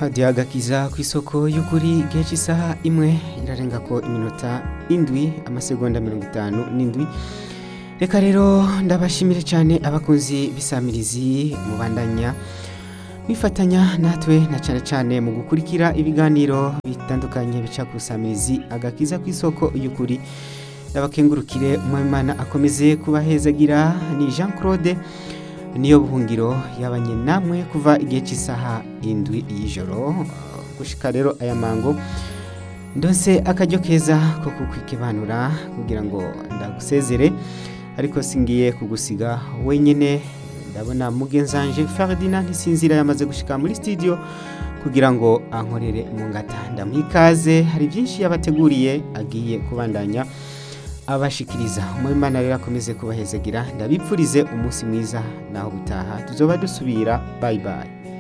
radiyo agakiza ku isoko y'ukuri igihe cy'isaha imwe irarenga ko iminota indwi amasegonda mirongo itanu n'indwi reka rero ndabashimire cyane abakunzi b'isamirizi mubandanya mwifatanya natwe na cyane cyane mu gukurikira ibiganiro bitandukanye bica ku isamirizi agakiza ku isoko y'ukuri ndabakengurukire umwamimana akomeze kubahezagira ni jean claude niyo buhungiro yabanye namwe kuva igihe cy'isaha indwi y'ijoro gushika rero aya mango ndose akaryo keza ko kukwikibanura kugira ngo ndagusezere ariko singiye kugusiga wenyine ndabona mugenzanje Ferdinand ntisinzira yamaze gushika muri studio kugira ngo ankorere mu ngata ndamwikaze hari byinshi yabateguriye agiye kubandanya abashikiriza umwimana rero akomeze kubahezagira ndabipfurize umunsi mwiza naho gutaha tuzoba dusubira bye bye